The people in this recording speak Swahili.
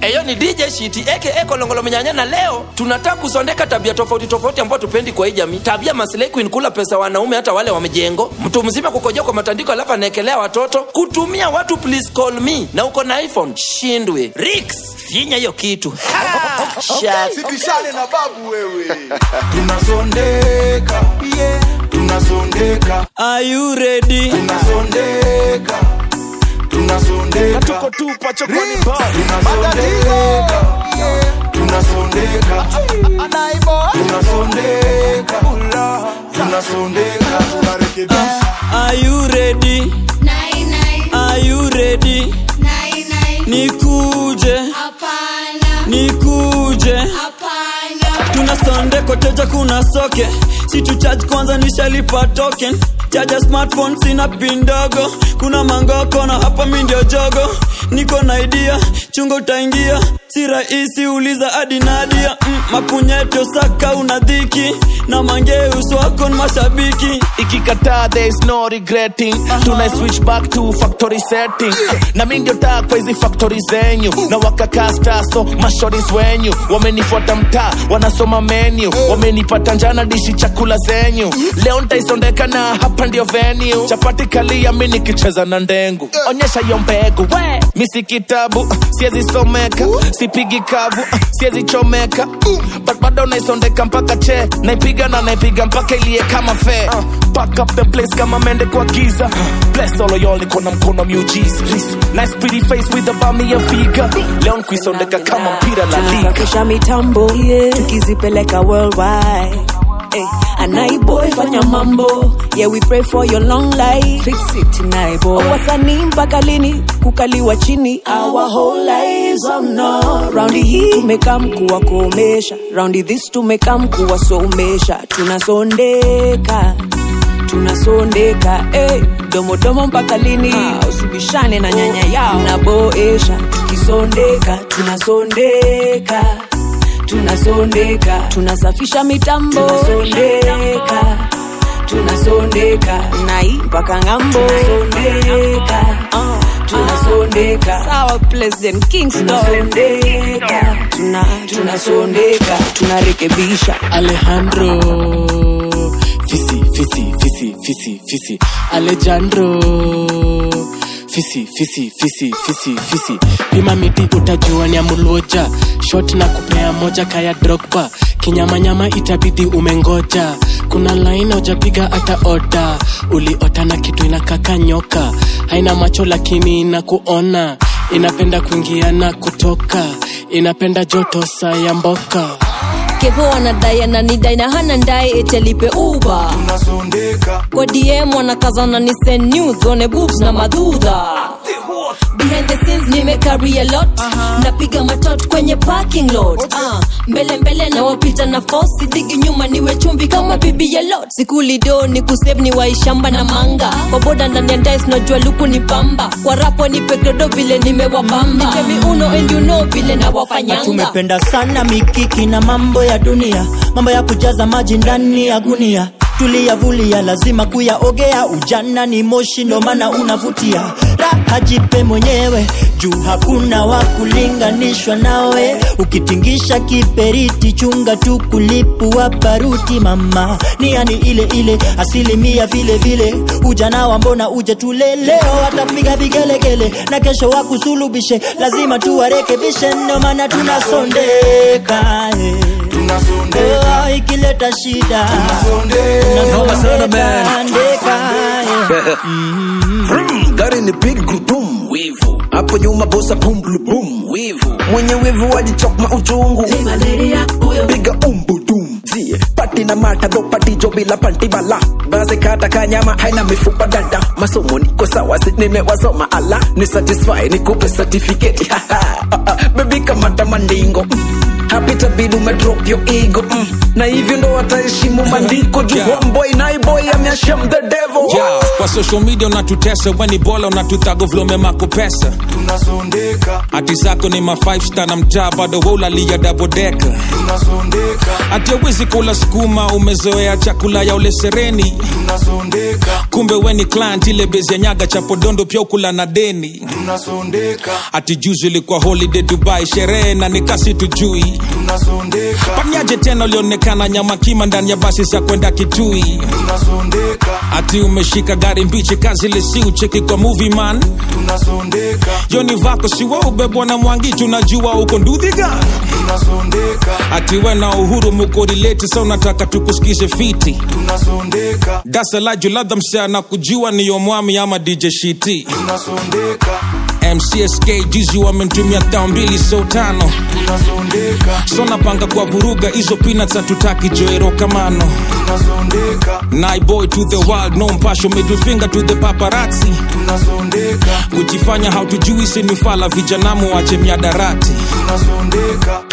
eyo ni dj shiti aka kolongolo mnyanya na leo tunataka kusondeka tabia tofauti tofauti ambao tupendi kwa hii jamii tabia maslay queen kula pesa wanaume hata wale wa mjengo mtu mzima kukojoa kwa matandiko alafu anaekelea watoto kutumia watu please call me na uko na iphone shindwe rix finya hiyo kitu Ha! Shut sibishane na babu wewe tunasondeka yeah. tunasondeka Are you ready? tunasondeka tunasondeka tuko tupa chokoni tunasondeka tunasondeka tunasondeka tunasondeka tunarekebisha Are you ready? Nai, nai, Are you ready? nai, nai. Nikuje, Hapana, nikuje. hapana. Tuna sonde koteja kuna soke. Si tu charge kwanza nishalipa token. Chaja smartphone sina pin ndogo. Kuna mangoko na hapa mi ndio jogo. Niko na idea, chungo utaingia. Si rahisi uliza hadi Nadia. Mm, mapunyeto saka una dhiki. Na mangeus wako ni mashabiki. ikikataa there is no regretting tuna switch back to factory setting na mi ndio taa kwa hizi factory zenyu na wakakaa star so mashoris wenyu wamenifuata mtaa wanasoma menu wamenipata njana dishi chakula zenyu leo ntaisondeka na hapa ndio venue chapati kalia mi nikicheza na ndengu onyesha hiyo mbegu we mi si kitabu siezi someka sipigi kavu siezi chomeka but bado naisondeka mpaka che naipiga na naipiga mpaka ilie kama fe pack up the place kama mende kwa giza bless all of y'all niko na mkono miujiza nice pretty face with a bummy ya figa leo nkuisondeka kama mpira la liga tunasafisha mitambo tukizipeleka worldwide Hey, anaiboy fanya mambo yeah we pray for your long life fix it naiboy wasanii mpaka lini kukaliwa chini our whole lives oh no raundi hii tumekaa mkuwa kuomesha raundi this tumekaa mkuwa somesha tunasondeka tunasondeka hey, domodomo mpaka lini usibishane na nyanya yao naboesha tukisondeka tunasondeka tunasondeka tunasafisha mitambo tunasondeka tunasondeka nai mpaka ng'ambo tunasondeka uh, tunasondeka sawa president kingston tunasondeka tuna, tunasondeka tunarekebisha alejandro fisi fisi fisi fisi fisi alejandro fisi fisi fisi fisi fisi pima miti utajua ni amuluoja shot na kupea moja kaya drogba kinyamanyama itabidi umengoja kuna laini ujapiga hata oda uliota na kitu inakaka nyoka haina macho lakini inakuona inapenda kuingia na kutoka inapenda joto saa ya mboka kevo anadai ananidai na hana ndai etelipe uba tunasondeka kwa dm wanakazana ni send news one boobs na madhudha behind the scenes nimecarry a lot napiga matot kwenye parking lot uh, mbele mbele na wapita na fosi digi nyuma niwe chumvi kama bibi ya lot sikulido ni kusave ni waishamba na manga kwa boda ndani ya ndais najua luku ni pamba kwa rapo ni pekredo vile nimewabamba nitemi uno and you know vile na wafanyanga tumependa sana mikiki na mambo ya dunia mambo ya kujaza maji ndani ya gunia tuliyavulia lazima kuyaogea ujana ni moshi ndo maana unavutia raha jipe mwenyewe juu hakuna wa kulinganishwa nawe ukitingisha kiperiti chunga tu kulipua baruti mama ni yani ile ile asilimia vile vile ujana wa mbona uje tule leo watapiga vigelegele na kesho wakusulubishe lazima tuwarekebishe ndo maana tunasondeka eh. tunasondeka Oh, ikileta shida tunasondeka tunasondeka ndeka, eh. Vroom, gari ni big gudum wivu hapo nyuma bosa bum blu bum wivu mwenye wivu wajichokma uchungu piga umbudum zie pati na mata do pati jo bila panti bala baze kata kanyama haina mifupa dada masomo niko sawa si nimewasoma ala ni satisfy nikupe certificate bebi kamata mandingo mm. hapitabidi umedrop your ego mm. na hivyo ndo wataheshimu maandiko juu homeboy naiboy ameashem the devil Yeah, kwa kwa social media unatutesa weni bola unatutago vlome mako pesa tunasondeka ati zako ni ma 5 star na mtaa bado waulalia dabodeka tunasondeka ati awezi kula sukuma umezoea chakula ya ule sereni tunasondeka kumbe weni client ile bezi ya nyaga cha podondo pia ukula na deni tunasondeka ati juzi ilikuwa holiday dubai sherehe na nikasi tujui tunasondeka panyaje tena ulionekana nyama kima ndani ya basi za kwenda kitui tunasondeka ati umeshika gari mbichi kazi lesi ucheki kwa movie man tunasondeka yoni vako siwa ubebwa na mwangi tunajua uko ndudhiga tunasondeka ati we na uhuru mukorileti sa unataka tukusikize fiti tunasondeka dasalaju ladha msea na kujua niyo mwami ama dj shiti tunasondeka mcsk juzi wamentumia thao mbili so tano tunasondeka so napanga kwa vuruga hizo peanuts hatutaki joero kamano tunasondeka naiboy to the world no mpasho middle finger to the paparazzi tunasondeka kujifanya hautujui sinifala vijanamu wache miadarati tunasondeka